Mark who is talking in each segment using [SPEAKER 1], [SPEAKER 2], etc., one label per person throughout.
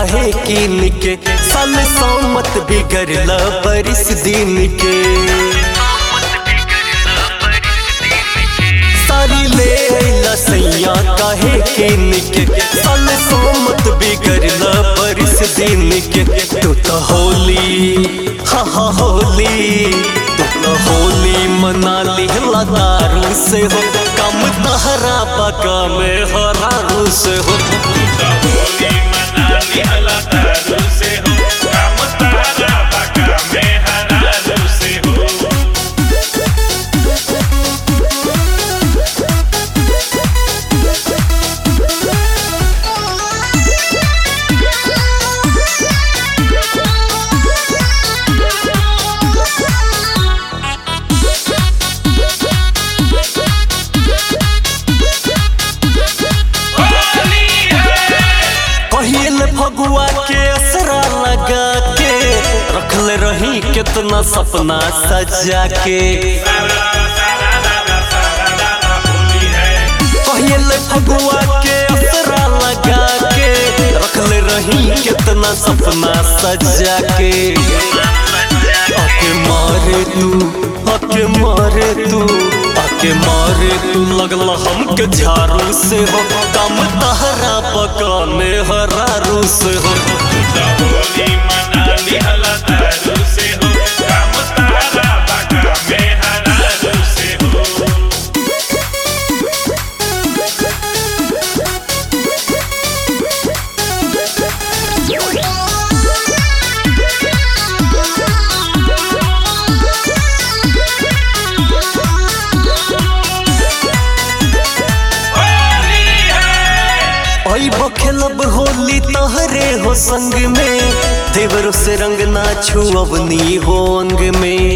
[SPEAKER 1] कहे कीन के साल सोमत बिगड़ला बरिस दिन के सारी ले अइला सैया कहे कीन के साल सोमत बिगड़ला बरिस दिन के तू तो होली हा हा होली तू तो होली मना लिहला दारू से हो कम तहरा पका में हरारू से हो
[SPEAKER 2] होली मना लिहला दारू से हो काम तारा बाका में हरारू से हो होली है
[SPEAKER 1] पहिल फगुआ के असरा लगा के रखले रही कितना सपना सजा के
[SPEAKER 2] होली है
[SPEAKER 1] पहिल फगुआ के असरा लगा के रखले रही कितना सपना सजा के आके मारे तू आके मारे तू आके मारे तू लगल हमके झाड़ू से हो कम तहरा पका में हरारू से हो
[SPEAKER 2] होली मना लिहला दारू से हो काम तारा बाका में हरारू से हो होली है
[SPEAKER 1] आई बखेलब होली तहरे हो संग में देवरों से रंग ना छुअवनी हो अंग में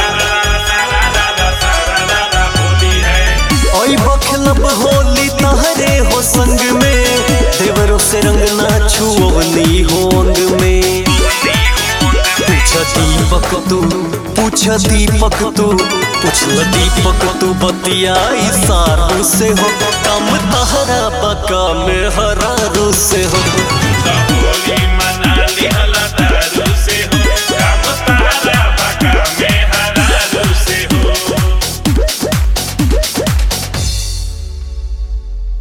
[SPEAKER 2] होली है
[SPEAKER 1] आई बखेलब होली तहरे हो संग में देवरों से रंग ना छुअवनी हो अंग में पूछ दीपक तू पूछ दीपक तू पूछल दीपक तू बतियाई सारू से हो कम तहरा बका में हरारू से हो
[SPEAKER 2] होली मना लिहला